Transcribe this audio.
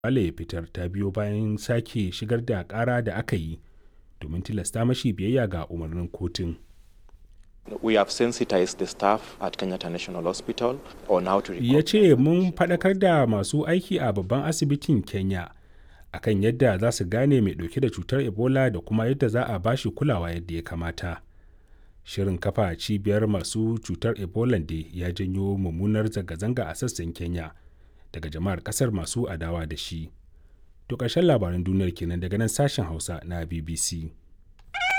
Wale ya fitar ta biyo bayan sake shigar da ƙara da aka yi domin tilasta mashi biyayya ga umarnin kotun. We have sensitized the staff at Kenyatta National Hospital on how to Ya ce mun faɗakar da masu aiki a babban asibitin Kenya akan yadda za su gane mai ɗauke da cutar Ebola da kuma yadda za a bashi kulawa yadda ya kamata. Shirin kafa cibiyar masu cutar Ebola da ya janyo mummunar zanga-zanga a sassan Kenya daga jama'ar ƙasar masu adawa da shi. To ƙarshen labaran duniyar kenan daga nan sashen Hausa na BBC.